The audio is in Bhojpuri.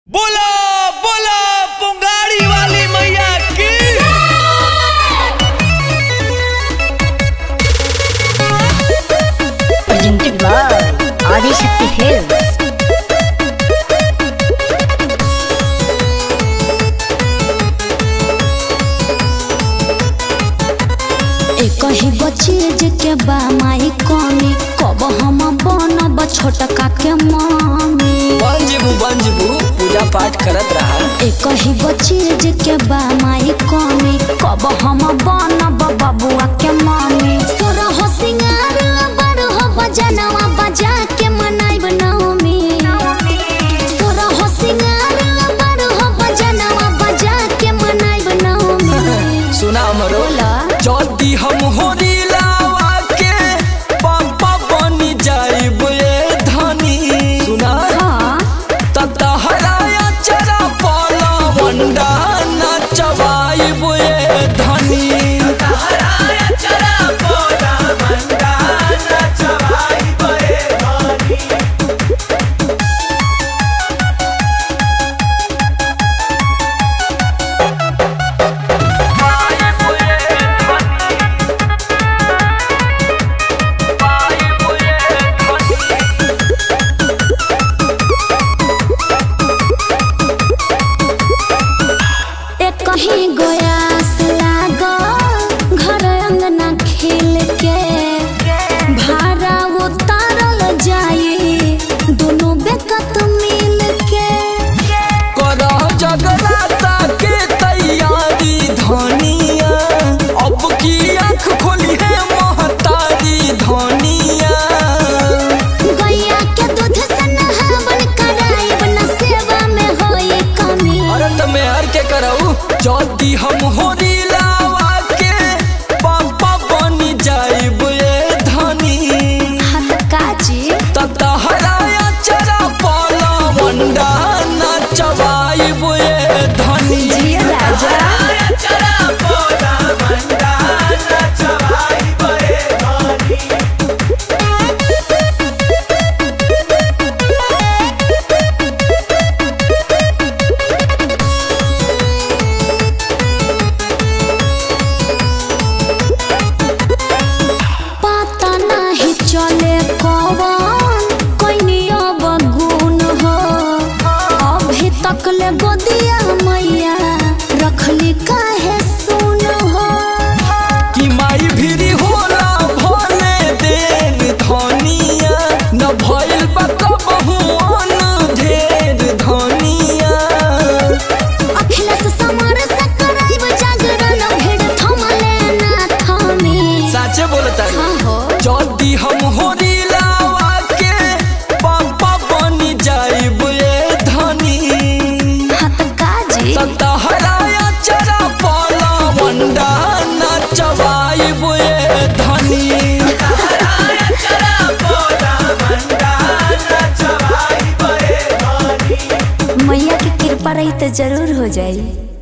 बोला बोला पुंगाड़ी वाली मैया की presented by Adi Shakti Films. एक ही चीज के बा माई कमी कब हम बनब छोटका के मम्मी बंजबू बंजबू पूजा पाठ करत रहा एक ही चीज के बा माई कमी कब हम बनब बबुआ के मम्मी सोरा हो सिंगार बड़ हो बजनवा बजा के मनाइब नवमी सोरा हो सिंगार बड़ हो बजनवा बजा के मनाइब नवमी सुना हमरो बोला। जल्दी हम होरी लावा के पापा बनी जाइब ए धनी सुना हाँ ततहराया चरा पाला वंडा नचवाइब ए धनी एक कहीं गोयास लागो घर अंगना खेल के भाड़ा उतारल जाई दोनों बेकत मिल के कर जगराता के तैयारी धनिया अब की आँख खोली है महतारी धनिया गैया के दूध से नहावन कराइब न सेवा में होई कमी अरे तमे हर के करऊ जल्दी हम होरी लावा के पापा बनी जाइब ए धनी हाथ काजी ततहराया चरा पाला वंडा नचवाइब ए धनी जिया राजा पता नहीं चले कौन कोई अब गुण हो अभी तक ले गोदिया मैया रखली काहे सुन हो कि माई भिरी होला भले देर धनिया न भइल बा कबहू अन ढेर धनिया अखिलेश समर से कराइब जागरण भीड़ थमले ना थमी साचे बोलता हाँ हो जल्दी हम होरी लावा के पापा बनी जाइब ए धनी हाथ काजी ततहराया चरा पाला वंडा नचवाइब ए धनी मैया की कृपा रही तो जरूर हो जाई